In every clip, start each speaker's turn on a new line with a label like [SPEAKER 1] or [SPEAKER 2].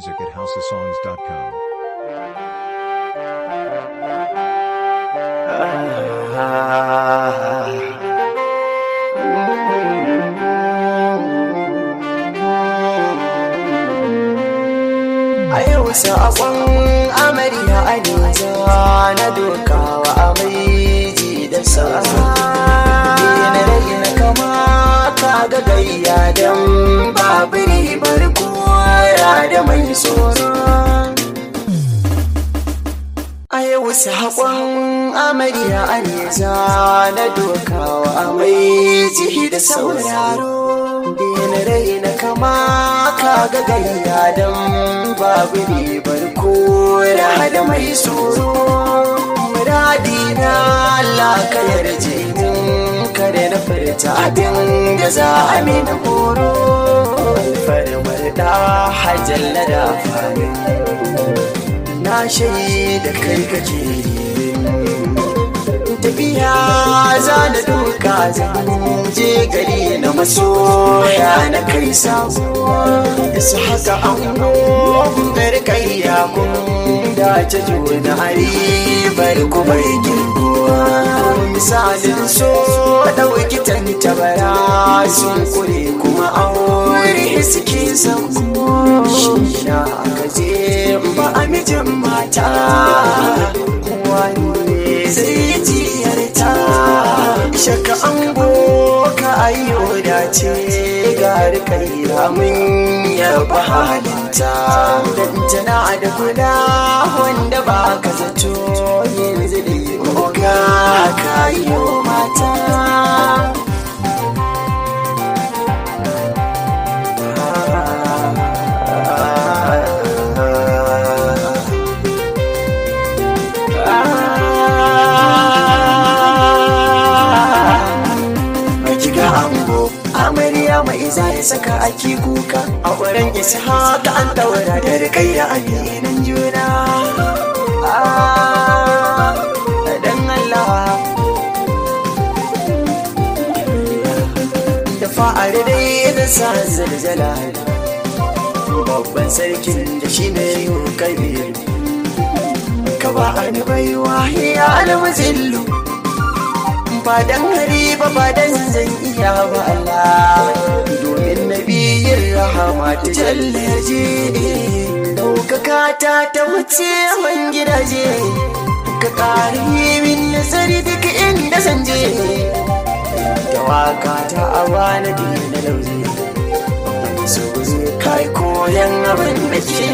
[SPEAKER 1] music at houseofsongs.com.
[SPEAKER 2] a yau saƙon amarya a nisa na dokawa amaiji da sauza na raina kama ka ga gayya don babu ribar kora da mai tsoro a yau saƙon amarya a nisa na dokawa amaiji da sauraro na raina kama ka ga gayya don babu ribar kora da mai tsoro muradi na Allah ka yarje min kada na furta abin da za a mini horo farmar da hajjalla da farin na shaida kai kake tafiya za na duka zan je gari na masoya na kai sabo su haka an gobar kai ya kun da ta juna ribar kuma girguwa misalin so ɗauki tantabara sun kure kuma aure suke sauko shi na aka je ba a mijin mata wani zai jiyarta shaka an ka ayyo dace ga rikayya mun yaba halinta dan tana da kula wanda ba ka zato yanzu da yi oga kayo mata kiga ango amarya mai za ya saka ake kuka a wurin isa haka an daura da rikayya a nan juna dan Allah da fa'ari dai da sa zalzala babban sarkin da shi ne yi kabir ka ba ni baiwa ya almazillu ba dan hari ba ba dan zan iya ba Allah domin nabiyin rahama ta jallaje daukaka ta ta wuce man gidaje ka ƙari min nazari duk inda zan je da waka ta awa na dina lauze so kai koyan abin da ke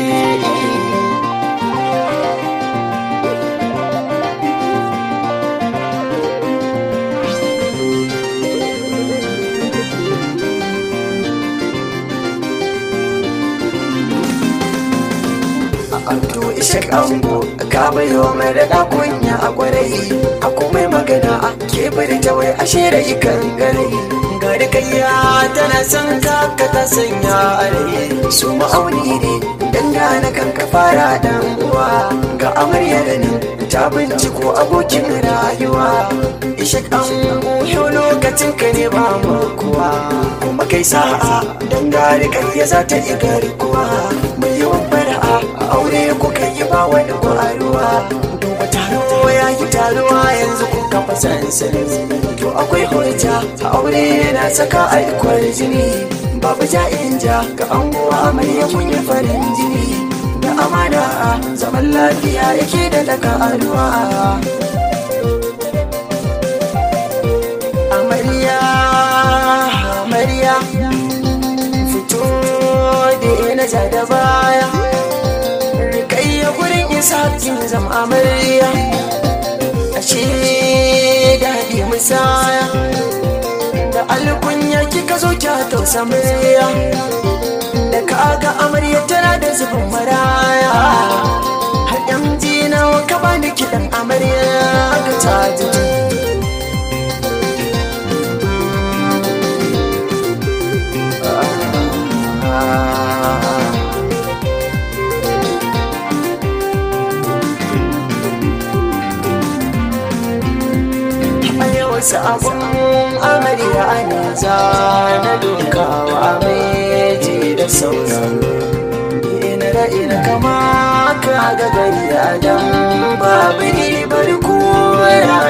[SPEAKER 2] to ishe kango ka bayo mai da kunya a kwarai a komai magana a kebari ta wai a shera ikan gare ga da kayya tana son ka ka ta sanya a rai su ma'auni ne dangana kan ka fara dan uwa ga amarya da nan ta binciko abokin rayuwa ishe kango yau lokacin ka ne ba mu kuwa kuma kai sa'a dangane kayya za ta yi garkuwa mai yawan fara'a a aure kuka yi ba wani kwaruwa duba taro ya yi taruwa yanzu kun kafa sansani to akwai hujja a aure yana saka aikwar jini babu ja'in ja ga anguwa mai yakun yi farin jini da amana zaman lafiya yake da daga aruwa amarya amarya fito da na ja da baya rikayya gurin isa kin zama amarya ashe daɗi musaya da alkunya kika zo kya tausa murya da kaga amarya tana da zubin maraya har yan jina ka bani kiɗan amarya ga ta jiji wasu abun amarya ne za na dukawa meji da sauran ta ina kama ka ga gari adam babu ribar kora